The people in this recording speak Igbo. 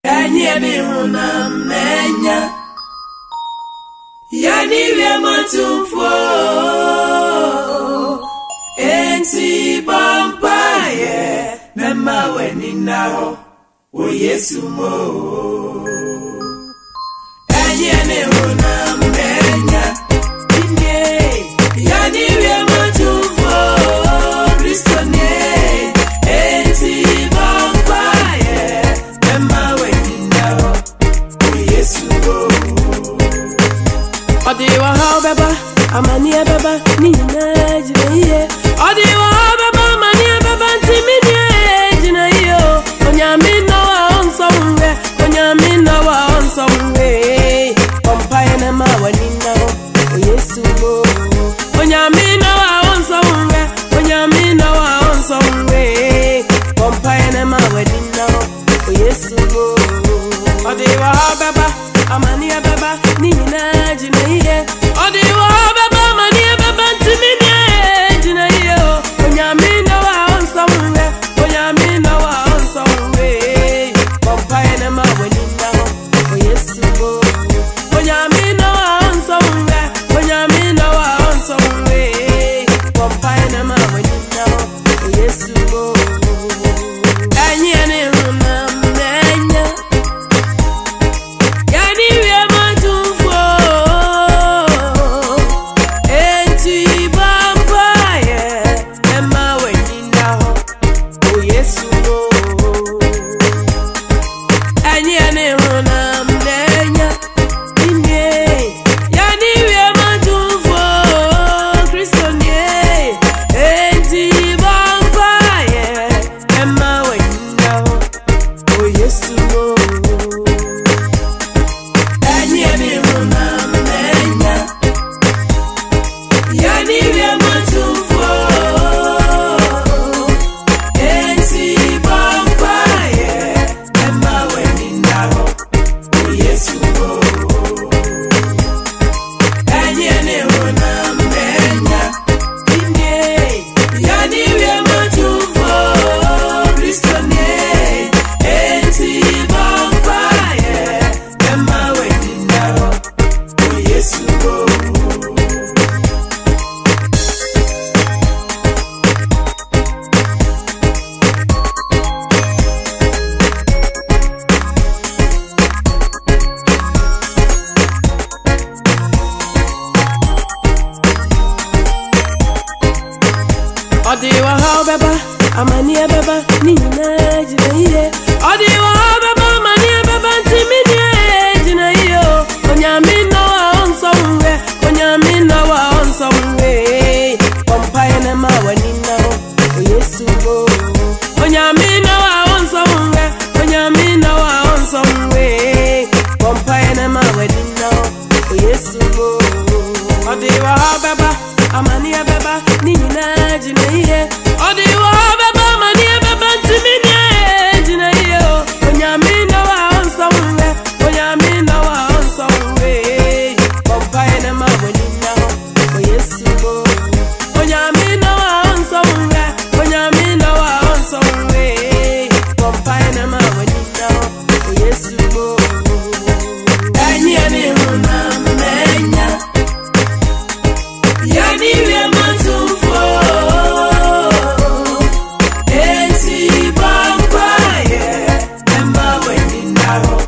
enye bi huna mmenya yanire matumfo enti bampaye mema weni na hɔ wɔ yesu mo enye ne huna mmenya inye yanire matumfo kristo ne enti bampaye mema weni na hɔ wɔ yesu mo Ọ dị iwa ha ọbịaba amanie beba n'ihi na ejina ihe ọ dị iwa ha ọbịaba amanie beba ntị mmiri ejina ihe o onye amị nọwa ọ nsọ mwe onye amị nọwa ọ nsọ mwe pọmpaye na ma wani na o onye sugbo onye amị nọwa ọ nsọ mwe onye amị nọwa ọ nsọ mwe pọmpaye na ma wani na o onye sugbo ọ dị iwa ha ọbịaba amanie beba n'ihi na ejina ihe ọ dị iwa ha ọbịaba amanie beba ntị mmiri ejina ihe o onye amị nọwa ọ nsọ mwe onye amị nọwa ọ nsọ mwe pọmpaye na ma wani na o onye sugbo onye amị nọwa ọ nsọ mwe onye amị nọwa ọ nsọ mwe pọmpaye na ma wani na o onye sugbo enyi ya na-ehụ na mmenya Yani wie matumfo Enti bampaye Emma wenina ho O Yesu no Enye ene hona mnenya Inye Yani wie matumfo Kristo nye Enti bampaye Emma wenina ho O Yesu no enye bi huna mmenya yanire matumfo enti bampaye ɛma w'ani nna hɔ wɔ yesu hɔ enye ne huna mmenya inye yanire matumfo kristo ne enti bampaye ɛma w'ani nna hɔ wɔ yesu hɔ Ọ dị iwa ha ọbịaba amanie beba n'ihi na ejina ihe ọ dị iwa ha ọbịaba amanie beba ntị mmiri ejina ihe o onye amị nọwa ọ nsọ mwe onye amị nọwa ọ nsọ mwe pọmpaye na ma wani na o onye sugbo onye amị nọwa ọ nsọ mwe onye amị nọwa ọ nsọ mwe pọmpaye na ma wani na o onye sugbo ọ dị iwa ha ọbịaba amanie beba n'ihi na ejina ihe ọ dị iwa ha ọbịaba amanie beba ntị mmiri ejina ihe o onye amị nọwa ọ nsọ mwe onye amị nọwa ọ nsọ mwe pọmpaye na ma wani na o onye sugbo onye amị nọwa ọ nsọ mwe onye amị nọwa ọ nsọ mwe pọmpaye na ma wani na o onye sugbo enye ne huna mmenya yanire matumfo enti bampaye ɛma w'ani nna hɔ